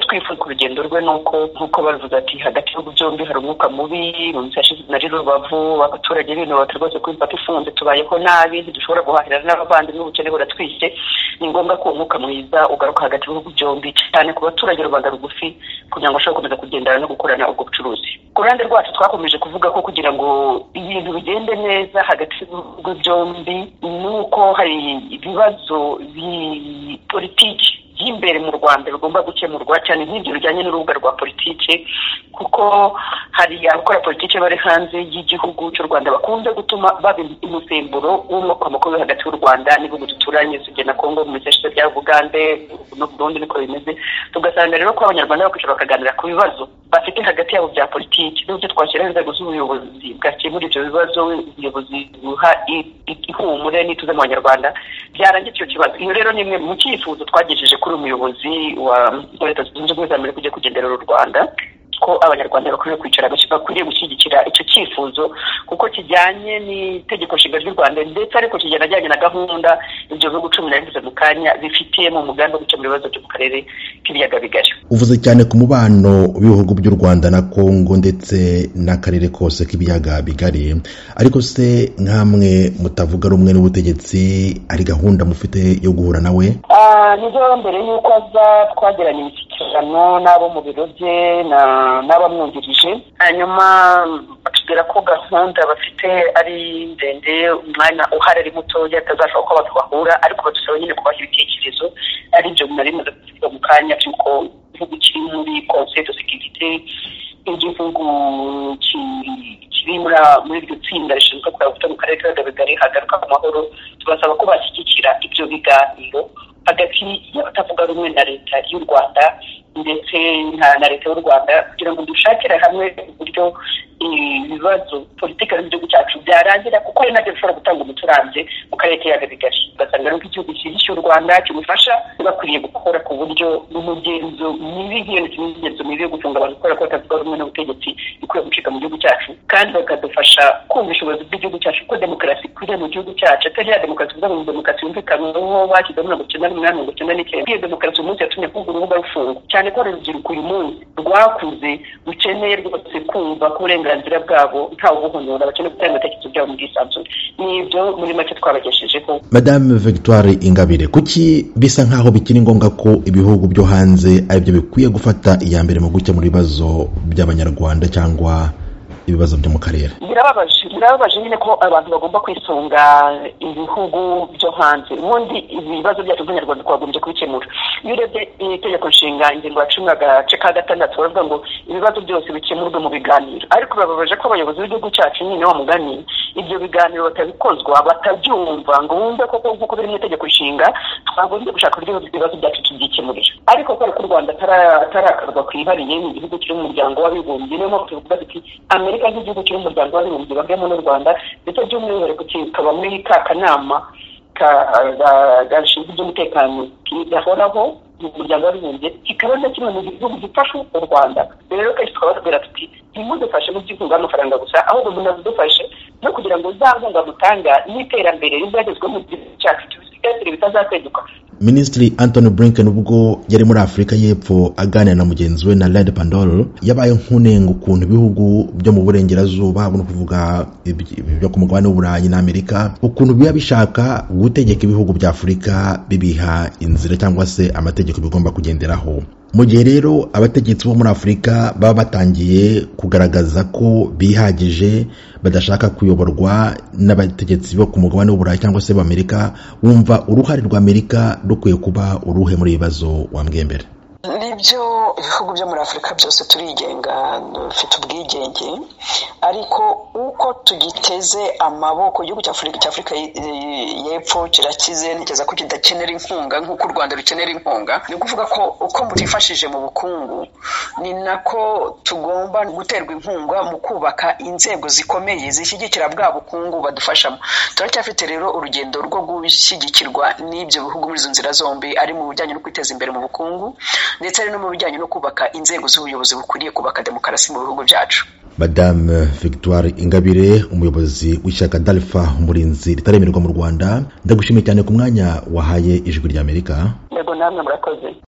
kwifuza urugendo rwe ni uko nk'uko bavuze ati hagati y'ibihugu byombi hari umwuka mubi na rubavu abaturage binubaka rwose ko imipaka ifunze tubayeho nabi ntidushobora guhahirana n'abavandimwe ubukene buratwishe ni ngombwa ko umwuka mwiza ugaruka hagati y'ibihugu byombi cyane ku baturage rubanda rugufi kugira ngo bashobore gukomeza kugendana no gukorana ubwo bucuruzi ku ruhande rwacu twakomeje kuvuga ko kugira ngo ibintu bigende neza hagati y'ibihugu byombi ni uko hari ibibazo politiki by'imbere mu rwanda bigomba gukemurwa cyane nk'ibyo bijyanye n'urubuga rwa politiki kuko hari abakora politiki bari hanze y'igihugu cy'u rwanda bakunze gutuma baba umusemburo w'umukomokozi uri hagati y'u rwanda n'ibihugu duturanye na kongo mu miseshe bya bugande no burundi niko bimeze tugasanga rero ko abanyarwanda bakwicara bakaganira ku bibazo bafite hagati yabo bya politiki n'uburyo twashyiraho inzego z'ubuyobozi bwakemura ibyo bibazo ubuyobozi buha ihumure n'ituze mu banyarwanda byarangira icyo kibazo iyo rero ni imwe mu cyifuzo twagejeje kuri umuyobozi wa leta zunze ubumwe za amerika ugiye kugendera u rwanda ko abanyarwanda bakwiriye kwicara bakwiriye gushyigikira icyo cyifuzo kuko kijyanye n'itegeko nshinga ry'u rwanda ndetse ariko kijyanye na gahunda ibyo bihugu cumi na bibiri mu kanya bifitiye mu mugambi wo gukemura ibibazo byo mu karere k'ibiyaga bigari uvuze cyane ku mubano w'ibihugu by'u rwanda na kongo ndetse n'akarere kose k'ibiyaga bigari ariko se nk'amwe mutavuga rumwe n'ubutegetsi hari gahunda mufite yo guhura nawe nibyo mbere y'uko aza twagiranye imishyikirano n'abo mu biro bye n'abamwungirije hanyuma batubwira ko gahunda bafite ari ndende umwanya uhari ari mutoya atazashobora kuba bahura ariko badusaba nyine kubaha ibitekerezo ari byo bimaze kuvuga mu kanya cy'uko igihugu kiri muri konseri sekirite igihugu kiri muri iryo tsinda rishinzwe kuyavuga mu karere k'ibiyaga bigari hagaruka ku mahoro tubasaba ko bashyigikira ibyo biganiro hagati y'abatavuga rumwe na leta y'u rwanda ndetse na leta y'u rwanda kugira ngo dushakire hamwe uburyo ibibazo politiki z'igihugu cyacu byarangira kuko ari nabyo bishobora gutanga umuti urambye mu karere k'ibiyaga bigari ugasanga rero igihugu cyihishe u rwanda kimufasha bakwiriye gukora ku buryo n'umugenzo mibi nk'iyo ni kimwe n'imigenzo mibi yo gucunga abantu kubera ko batavuga rumwe n'ubutegetsi ikwiye gucika mu gihugu cyacu kandi bakadufasha kumva ubushobozi bw'igihugu cyacu ko demokarasi ikwiriye mu gihugu cyacu atari ya demokarasi kuvuga ngo demokarasi yumvikanweho bashyizemo mirongo icyenda n'umunani mirongo icyenda n'icyenda iyo demokarasi umunsi yatumye kumva urubuga rufunga cyane ko urubyiruko uyu munsi rwakuze rukeneye rwose kumva ko uburenganzira bwabo ntawe ubuhonyora bakeneye gutanga ibitekerezo byabo mu bwisanzure ni ibyo muri make twabageshejeho madame victoire ingabire kuki bisa nk'aho bikiri ngombwa ko ibihugu byo hanze aribyo bikwiye gufata iya mbere mu gukemura ibibazo by'abanyarwanda cyangwa ibibazo byo mu karere birababaje birababaje nyine ko abantu bagomba kwisunga ibihugu byo hanze ubundi ibibazo byacu by'abanyarwanda twagombye kubikemura iyo urebye itegeko nshinga ingingo ya cumi agace ka gatandatu baravuga ngo ibibazo byose bikemurwe mu biganiro ariko birababaje ko abayobozi b'igihugu cyacu nyine bamuganye ibyo biganiro batabikozwa batabyumva ngo bumve koko nk'uko biri mu itegeko nshinga twagombye gushaka uburyo ibibazo byacu tubyikemurira ariko kubera ko u rwanda atarakarwa kwihariye ni igihugu kiri mu muryango w'abibumbye niyo mpamvu tuvuga tuti amerika nk'igihugu kiri mu muryango w'abibumbye bagiyemo n'u rwanda ndetse by'umwihariko kikaba muri ka kanama gashinzwe iby'umutekano gahoraho mu muryango w'abibumbye kikaba na kimwe mu gihugu gifasha u rwanda rero kenshi tukaba tubwira tuti ntimudufashe mu by'inkunga y'amafaranga gusa ahubwo munazidufashe no kugira ngo za nkunga mutanga n'iterambere rizagezweho mu gihugu cyacu tubisigasire bitazaseduka minisitiri antony blinken ubwo yari muri afurika y'epfo aganira na mugenzi we na red pandol yabaye nk'unenga ukuntu ibihugu byo mu burengerazuba ni ukuvuga ibyo ku mugabane w'uburayi n'amerika ukuntu biba bishaka gutegeka ibihugu bya afurika bibiha inzira cyangwa se amategeko bigomba kugenderaho mu gihe rero abategetsi bo muri afurika baba batangiye kugaragaza ko bihagije badashaka kuyoborwa n'abategetsi bo ku mugabane w'uburayi cyangwa se b'amerika wumva uruhare rwa amerika rukwiye kuba uruhe muri ibi bibazo wambwiye mbere nibyo ibihugu byo muri afurika byose turigenga dufite ubwigenge ariko uko tugiteze amaboko igihugu cya afurika y'epfo kirakize ntigeza ko kidakenera inkunga nk'uko u rwanda rukenera inkunga ni ukuvuga ko uko mutifashije mu bukungu ni nako tugomba guterwa inkunga mu kubaka inzego zikomeye zishyigikira bwa bukungu badufashamo turacyafite rero urugendo rwo gushyigikirwa n'ibyo bihugu muri izo nzira zombi ari mu bijyanye no kwiteza imbere mu bukungu ndetse no mu bijyanye no kubaka inzego z'ubuyobozi bukwiriye kubaka demokarasi mu bihugu byacu madame victoire ingabire umuyobozi w'ishyaka darifa umurinzi ritaremerwa mu rwanda ndagushimiye cyane ku mwanya wahaye ijwi ry'amerika yego namwe murakoze